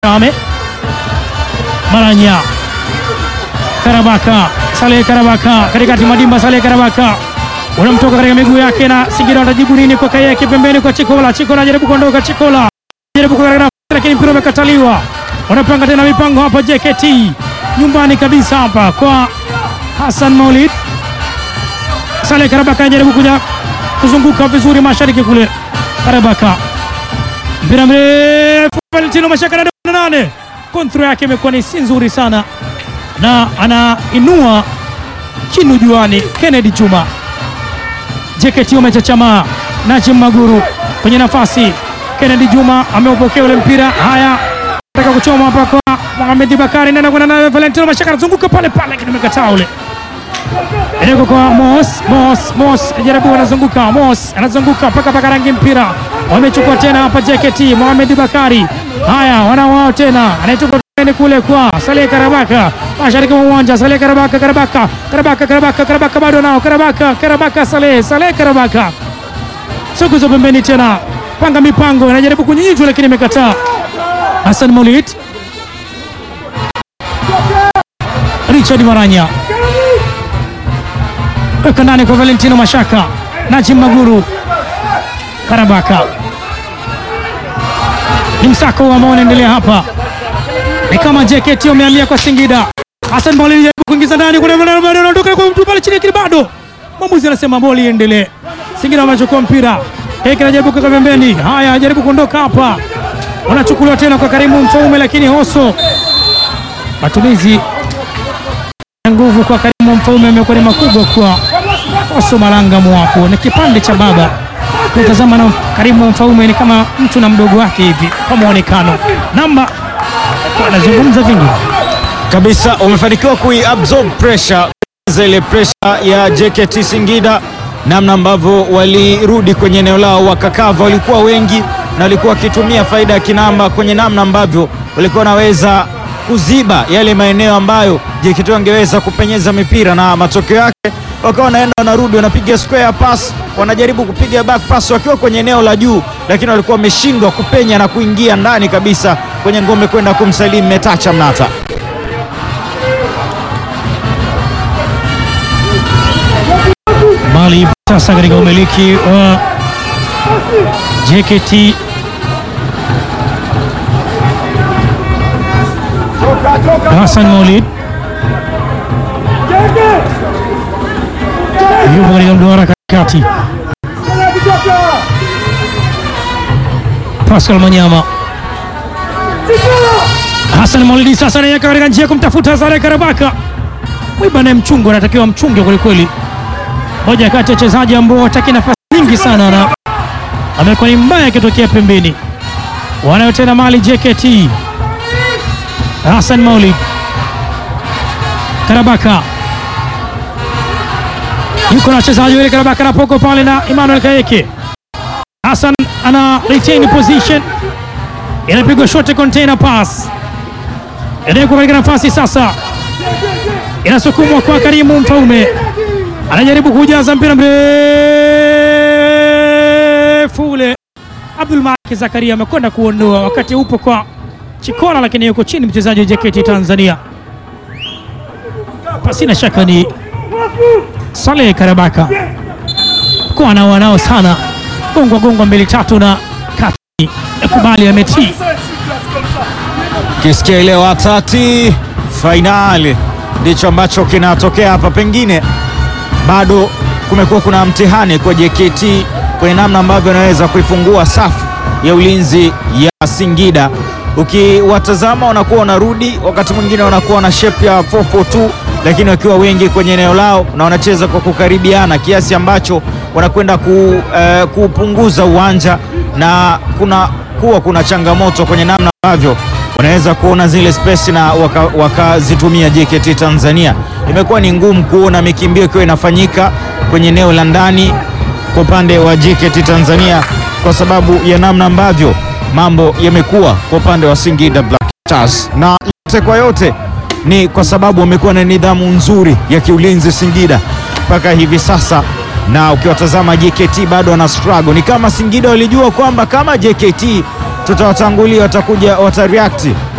Ame Maranya Karabaka Saleh Karabaka katikati Madimba Saleh Karabaka unamtoka katika miguu yake na Singida watajibu nini kwa Kayeke pembeni kwa Chikola. Chikola anajaribu kuondoka, Chikola anajaribu kuweka nafasi lakini mpira umekataliwa. Wanapanga tena mipango hapa JKT nyumbani kabisa hapa kwa Hassan Maulid. Saleh Karabaka anajaribu kuja kuzunguka vizuri mashariki kule. Karabaka mpira mrefu, Valentino Mashaka na nane, kontro yake imekuwa ni si nzuri sana, na anainua chini juani Kennedy Juma. JKT wamechachamaa. Najim Maguru kwenye nafasi, Kennedy Juma ameupokea ule mpira. Haya, nataka kuchoma hapa kwa Mohamed Bakari, nenda kwenda naye Valentino Mashaka, anazunguka pale pale, lakini umekataa ule Eneko kwa Mos, Mos, Mos jaribu, anazunguka Mos, anazunguka mpaka paka rangi mpira, wamechukua tena hapa JKT. Mohamed Bakari, haya wanawao tena, anaitupa pembeni kule kwa Saleh Karabaka, mashariki mwa uwanja. Saleh Karabaka, Karabaka, Karabaka, Karabaka, Karabaka bado nao, Karabaka, Karabaka, Saleh, Saleh Karabaka, sukuzo pembeni tena, panga mipango, anajaribu kunyinyizwa lakini imekataa. Hassan Maulid, Richard Maranya weka ndani kwa Valentino Mashaka, Najim Maguru, Karabaka. Ni msako ambao unaendelea hapa, ni kama JKT wamehamia kwa Singida. Hassan Maulid anajaribu kuingiza ndani, kuna bado anaondoka kwa mtu pale chini, lakini bado mwamuzi anasema boli iendelee. Singida wamechukua mpira, Heki anajaribu kuweka pembeni. Haya, anajaribu kuondoka hapa, wanachukuliwa tena kwa Karimu Mfaume, lakini Hoso matumizi ya nguvu kwa Karimu Mfaume amekuwa ni makubwa kwa Hoso Malanga Mwapo, ni kipande cha baba kutazama na Karimu Mfaume ni kama mtu na mdogo wake hivi kwa muonekano. Namba anazungumza vingi kabisa, wamefanikiwa kuiabsorb pressure za ile pressure ya JKT Singida, namna ambavyo walirudi kwenye eneo lao wakakava, walikuwa wengi na walikuwa wakitumia faida ya kinamba kwenye namna ambavyo walikuwa wanaweza kuziba yale maeneo ambayo JKT wangeweza kupenyeza mipira, na matokeo yake wakawa wanaenda wanarudi, wanapiga square pass, wanajaribu kupiga back pass wakiwa kwenye eneo la juu, lakini walikuwa wameshindwa kupenya na kuingia ndani kabisa kwenye ngome kwenda kumsalimu Metacha Mnata. Mali sasa katika umiliki wa JKT Hassan Maulid yupo katika mduara katikati. Pascal Manyama, Hassan Maulid sasa anaweka katika njia kumtafuta Saleh Karabaka. Mwiba naye mchungu anatakiwa mchunge kwelikweli, moja kati ya wachezaji ambao wataki nafasi nyingi sana na amekuwa ni mbaya akitokea pembeni. Wanayo tena mali JKT. Hassan Maulid, Karabaka yuko na wachezaji wale, Karabaka na poko pale na Emmanuel Kayeke. Hassan ana retain position, inapigwa short container pass, inawekwa katika nafasi sasa, inasukumwa kwa Karimu Mfaume, anajaribu kujaza mpira mrefu ule. Abdul Malik Zakaria amekwenda kuondoa, wakati upo kwa Chikola, lakini yuko chini mchezaji wa JKT Tanzania, pasina shaka ni Saleh Karabaka kuwa nao wanao sana gongwa gongwa mbili tatu na kati kubali ametii Kisikia ile watati fainali ndicho ambacho kinatokea hapa. Pengine bado kumekuwa kuna mtihani kwa JKT kwenye namna ambavyo anaweza kuifungua safu ya ulinzi ya Singida. Ukiwatazama wanakuwa wanarudi, wakati mwingine wanakuwa na shape ya 442 lakini wakiwa wengi kwenye eneo lao na wanacheza kwa kukaribiana kiasi ambacho wanakwenda ku, eh, kupunguza uwanja na kuna kuwa kuna changamoto kwenye namna ambavyo wanaweza kuona zile space na wakazitumia waka JKT Tanzania. Imekuwa ni ngumu kuona mikimbio ikiwa inafanyika kwenye eneo la ndani kwa upande wa JKT Tanzania kwa sababu ya namna ambavyo mambo yamekuwa kwa upande wa Singida Black Stars, na yote kwa yote ni kwa sababu wamekuwa na nidhamu nzuri ya kiulinzi Singida mpaka hivi sasa, na ukiwatazama JKT bado wana struggle. Ni kama Singida walijua kwamba kama JKT tutawatangulia, watakuja watareact